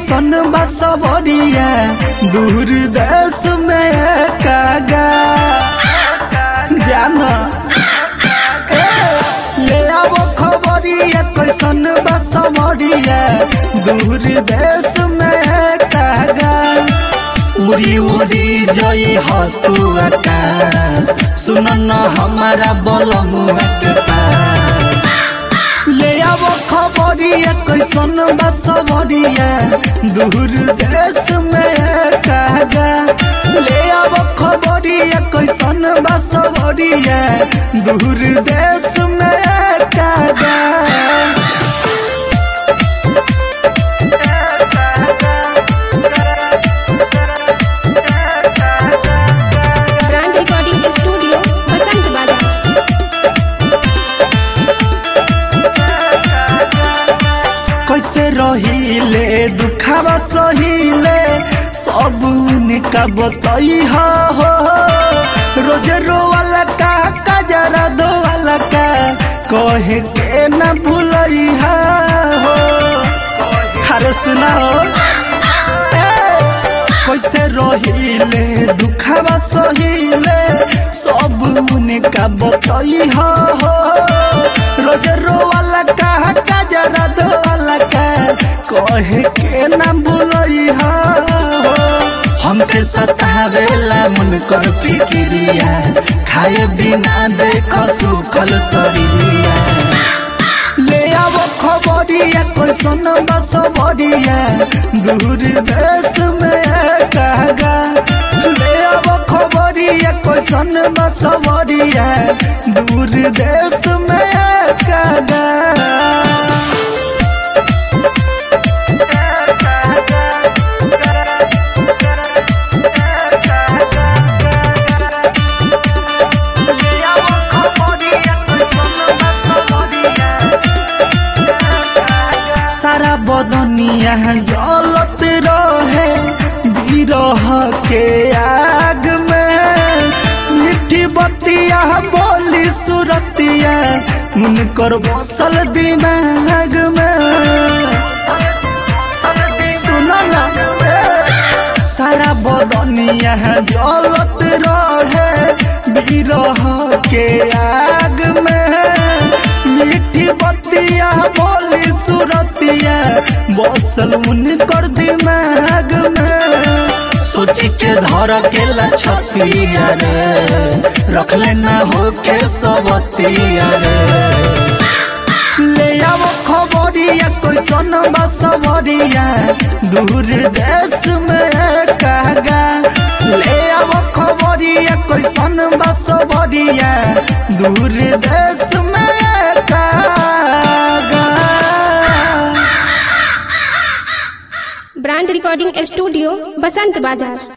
कैसन बा सबरिया दूर देश में कागा जाना ए, ले आवो खबरिया कैसन बा सबरिया दूर देश में कागा उड़ी उड़ी जई ह तू आकाश सुन न हमारा बलमुआ के पास ले आवो खबरिया कैसन बा सबरिया दूर देश में कागा ले आवो खबरिया कैसन बा सबरिया दूर देश में कागा ब्रांड रिकॉर्डिंग स्टूडियो बसंत बाजार कैसे रहिले दुखावा सहिले सब उनका बतई हो रोज रोवाला का कजरा दोवाला का कहे के न भूलई हो अरे सुनाओ कैसे रहिले दुखावा सहिले सब उनका बतई हो रोज रोवाला का कजरा दोवाला का कहे के न भूलई हो हमके सतावेला मन कर फिक्रिया खाए बिना देख सुखल शरीरिया ले आवो खबरिया कैसन बस बरिया दूर देश में कागा ले आवो खबरिया कैसन बस बरिया दूर देश में कागा सारा बदनिया जलत रहे बिरह के आग में मीठी बतिया बोली सुरतिया उनकर बसल दिमाग में सुनो ना ए, सारा बदनिया जलत रहे बिरह के आग में मीठी बतिया बोली सुरतिया बसल उनकर दिमाग में सोची के धर के लछतिया रे रखले ना हो के सबतिया रे ले आवो खबरिया कैसन बा सबरिया दूर देश में कागा ले आवो खबरिया कैसन बा सबरिया दूर देश में कागा ब्रांड रिकॉर्डिंग स्टूडियो बसंत बाजार